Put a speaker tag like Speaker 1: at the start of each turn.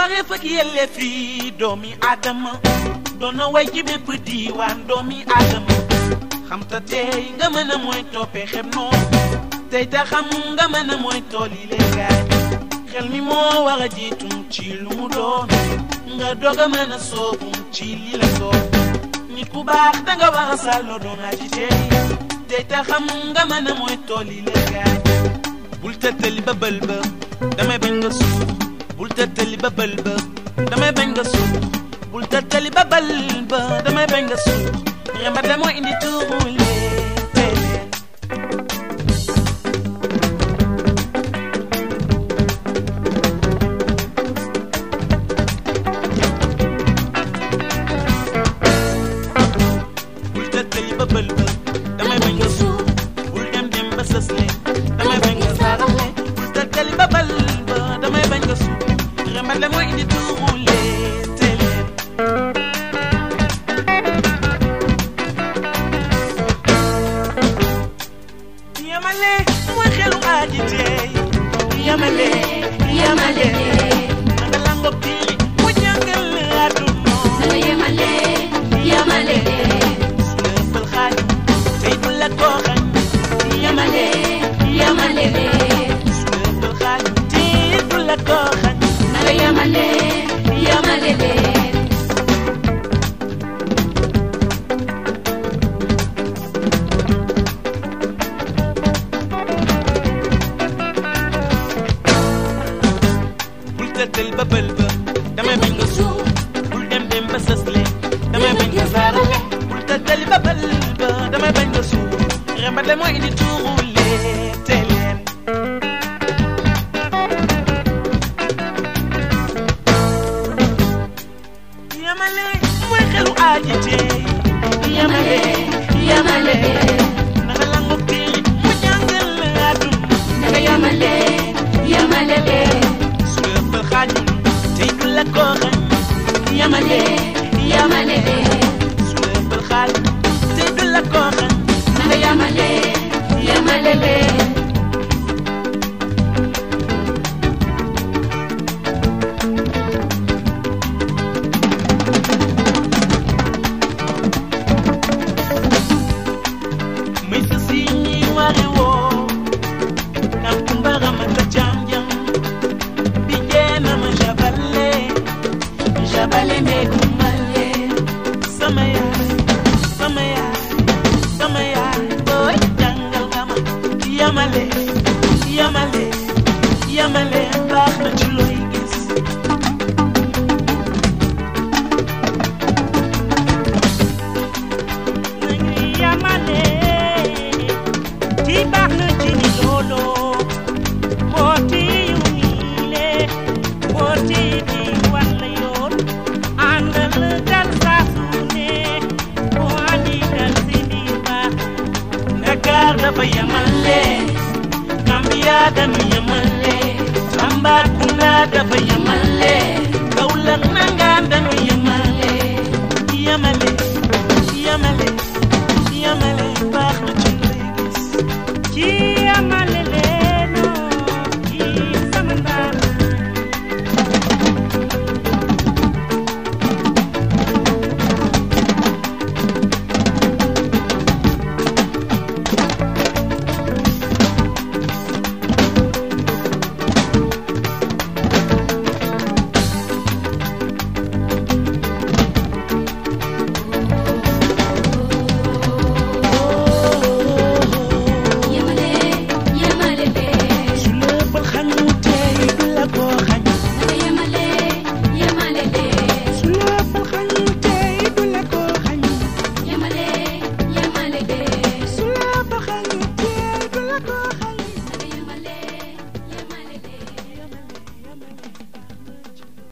Speaker 1: wareef ak yelleef yi doomi aadama doon na way ci bépp diiwaan doomi aadama xam ta tey nga mën a mooy toppee xem noonu tey ta xam nga mën a mooy tool yi léegaay xel mi moo war a jiitum ci lu mu doon nga doog a mën a soobum ci li la doon nit ku baax danga war a sàlloo doon naa ci tey tey ta xam nga mën a mooy tool yi léegaay bul tëttali ba bël ba damay bañ nga suux bul tëttali ba bël ba damay bañ nga suux bul tëttali ba bël ba damay bañ nga suux remba de moo indi tuuru leen bul tëttali ba bël ba damay bañ nga suux bul dem dem ba sës leen damay bañ nga saaraxle bul tëttali ba bël ba damay bañ nga suux remba de moo indi tuuru leen te leen yamale mooy xelu aji tey yamale
Speaker 2: yamale
Speaker 1: nanga lango kii mu jàngal àdduna
Speaker 2: nanga yamale yamale
Speaker 1: su la ëppal xaaj tey du la ko xañ
Speaker 2: yamale yamale
Speaker 1: su la ëppal xaaj tey du la ko xañ
Speaker 2: nanga yamale yamale
Speaker 1: bul tëddal ba bël ba damay bañ nga suuf bul dem dem ba sës leen damay bañ nga saarale bul tëddali ba bël ba damay bañ nga suuf rembat le mooy indi tuuru leen te leen yamale mooy xelu aji tey
Speaker 2: yamale yamale
Speaker 1: nanga langu kii mu jàngal àdduna
Speaker 2: nanga yamale yamale
Speaker 1: su la ëppal xaajul tey du la ko xañ
Speaker 2: yamale yamale
Speaker 1: su la ëppal xaajul tey du la ko xañ
Speaker 2: nanga yamale yamale
Speaker 1: may sa si ñi wari woo kam kumbara ma ta janjang bi jeena ma jabale jabale me kumbale sama yaay sama yaay sama yaay boy jàngal nga ma yamale yamale yamale baax na ci looy gis nañu yamale ci baax na ci ni loolo booti yu niile booti di wan la yoon àndal dal saa su ne boo andi dal si biir baax Dakar dafa yamale Gambia dañu yamale Tambacounda dafa